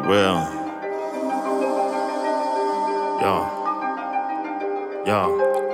Well, yo, yo,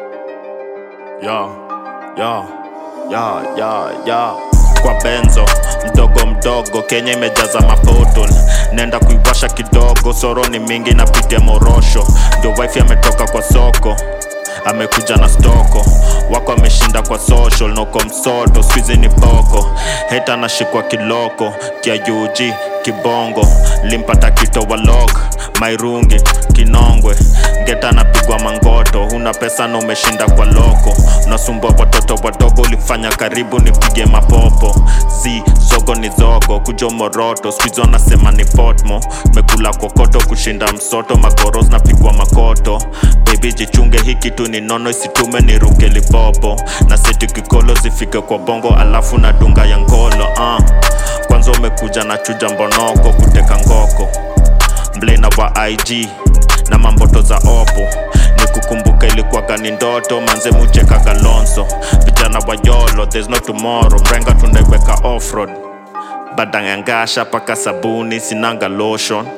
yo, yo, yo, yo, yo. Kwa benzo mdogo mdogo, Kenya imejaza mapotol, nenda kuiwasha kidogo, soroni mingi napitia morosho, ndio wife ametoka kwa soko amekuja na stoko wako ameshinda kwa social noko msoto squeezy ni boko heta anashikwa kiloko kia UG kibongo limpata kito walok mairungi kinongwe ngeta anapigwa mangoto huna pesa na umeshinda kwa loko unasumbua watoto wadogo ulifanya karibu nipige mapopo z zogo ni zogo kujo moroto squizo anasema ni potmo mekula kokoto kushinda msoto magoros napigwa makoto baby jichunge hii kitu ni nono isitume niruke lipopo na seti kikolo zifike kwa bongo alafu na dunga ya ngolo uh. kwanza umekuja na chuja mbonoko kuteka ngoko mblena wa ig na mamboto za opo ni kukumbuka ilikuwaga ni ndoto manze mucheka galonso vijana wa yolo there's no tomorrow mrenga tunaiweka offroad badangangasha paka sabuni sinanga lotion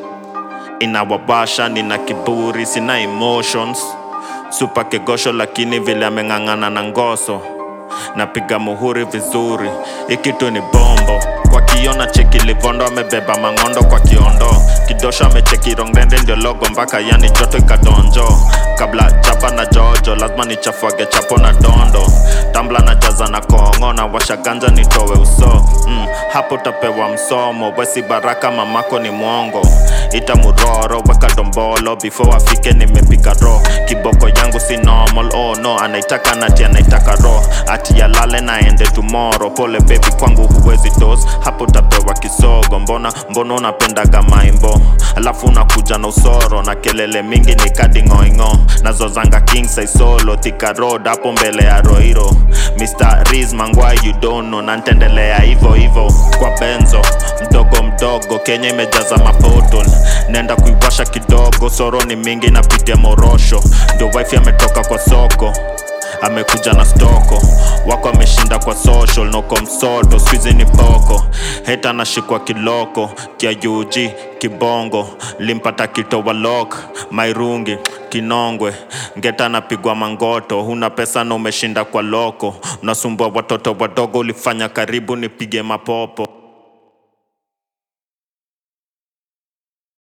inawabasha nina kiburi sina emotions supa kegosho lakini vile ameng'ang'ana na ngoso napiga muhuri vizuri ikitu ni bombo kwa kiona cheki livondo amebeba mang'ondo kwa kiondo kidosho amecheki rongrende ndio logo mpaka yani joto ikadonjo kabla chapa na jojo lazima nichafuage chapo na dondo tambla na jaza na kongo na washaganja nitowe uso mm, hapo utapewa msomo wesi baraka mamako ni mwongo ita muroro weka dombolo before afike nimepika ro kiboko yangu si normal oh no anaitaka nati anaitaka ro ati yalale naende tomorrow pole baby kwangu huwezi dos hapo utapewa kisogo mbona mbona unapendaga maimbo alafu unakuja na usoro na kelele mingi ni kadingoingo nazozanga king size solo thika road hapo mbele ya roiro mr riz mangwai you don't know na ntendelea hivo hivo kwa benzo mdogo mdogo kenya imejaza mapotol nenda kuiwasha kidogo soro ni mingi napitia morosho ndio wife ametoka kwa soko amekuja na stoko wako ameshinda kwa social noko msoto squeezy ni boko heta anashikwa kiloko kia UG kibongo limpata kito walok mairungi kinongwe ngeta anapigwa mangoto huna pesa na umeshinda kwa loko unasumbua watoto wadogo ulifanya karibu nipige mapopo